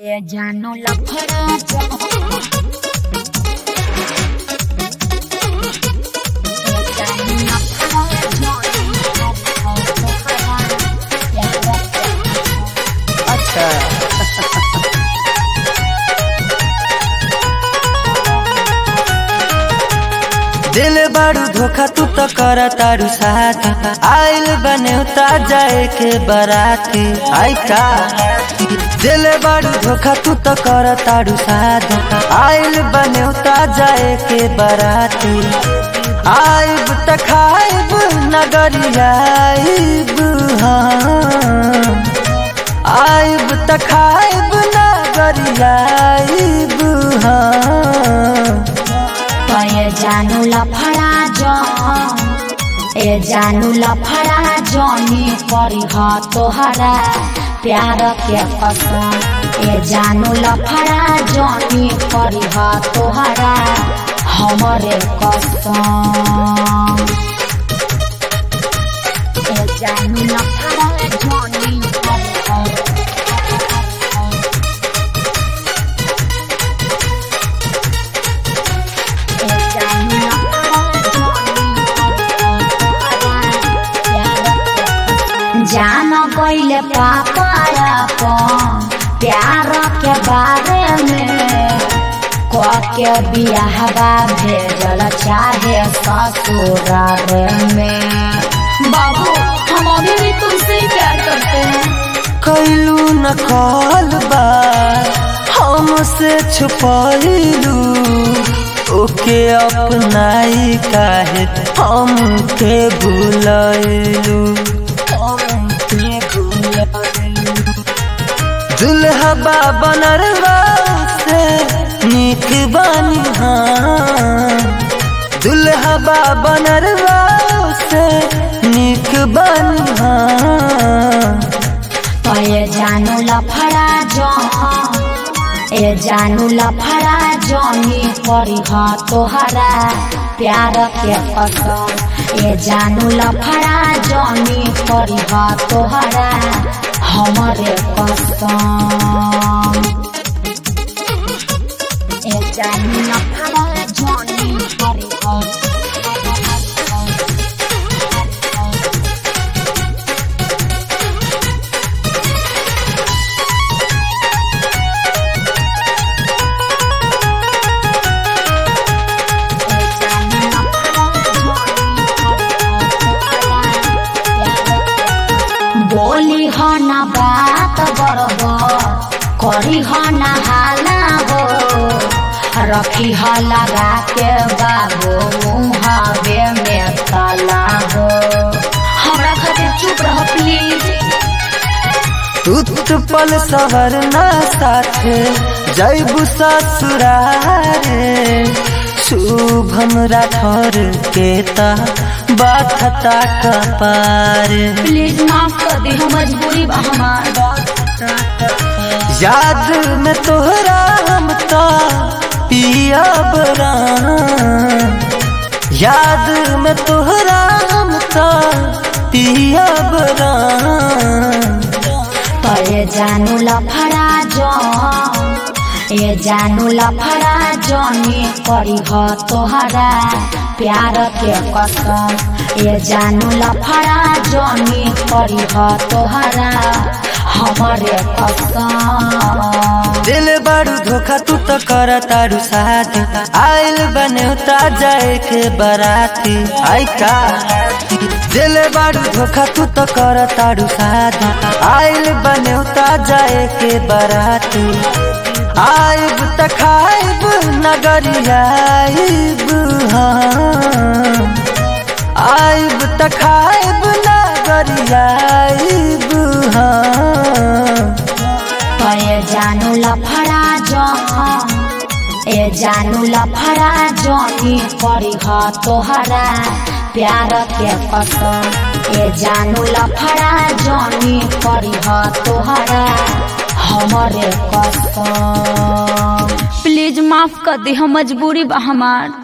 Ella no la para अच्छा दिल बारू धोखा तू तो कर तारू साथ आइल बने उतार जाए के बराती आई का दिल बारू धोखा तू तो कर तारू साथ आइल बने उतार जाए के बराती आइब त खाइब नगरिया आइब हाँ आइब त खाइब नगरिया आइब हाँ ए जानु लफड़ा जौन ए जानु लफड़ा जौनी परी ह तोहरा प्यार के कसम ए जानु लफड़ा जौनी परी ह तोहरा हमरे कसम ए जानु लफड़ा जौनी परी ह जान गईले पापायापन प्यार के बारे में के बियाहवा भेजल चाहे ससुराल में बाबू हम अभी भी तुमसे ही प्यार करते हैं कैलू न कॉल बा हमसे छुपैलू ओके अपनाई काहे हमके भूलैलू हमके भूलैलू दुल्हा बनरवा से निक बानी हाँ दुल्हा बनरवा से निक बानी हाँ ए जानु लफड़ा जौन ए जानु लफड़ा जौनी परी ह तोहरा प्यार के कसम ए जानु लफड़ा जौनी परी ह तोहरा हमरे कसम ए जानु लफड़ा जौनी परी ह बोली हो न बात बरबर करी हो न हाला हो रखी हो लगा के बाबू मुहावे में ताला हो हमरा खातिर चुप रह प्लीज उत्पल सवरना साथ जैबु ससुरारे शुभम राठौर के ता बाखता कपार प्लीज माफ कर दे हम मजबूरी बा हमार याद में तोहरा हम ता पिया बरा याद में तोहरा हम ता पिया बरा ए जानु लफड़ा जौन ए जानु लफड़ा जौनी करी ह तोहरा प्यार के कसम ए जानु लफड़ा जौनी करी ह तोहरा हमरे कसम दिल बारू धोखा तू तो कर तारू साथ आइल बने उतार जाए के बराती आई का दिल बारू धोखा तू तो कर तारू साथ आइल बने उतार जाए के बराती आइब त खाइब नगरिया आइब हाँ आइब त खाइब नगरिया आइब हाँ ए जानु लफड़ा जौन ए जानु लफड़ा जौनी करी ह तोहरा प्यार के कसम ए जानु लफड़ा जौनी करी ह तोहरा हमरे कसम प्लीज माफ कर दे हम मजबूरी बा हमार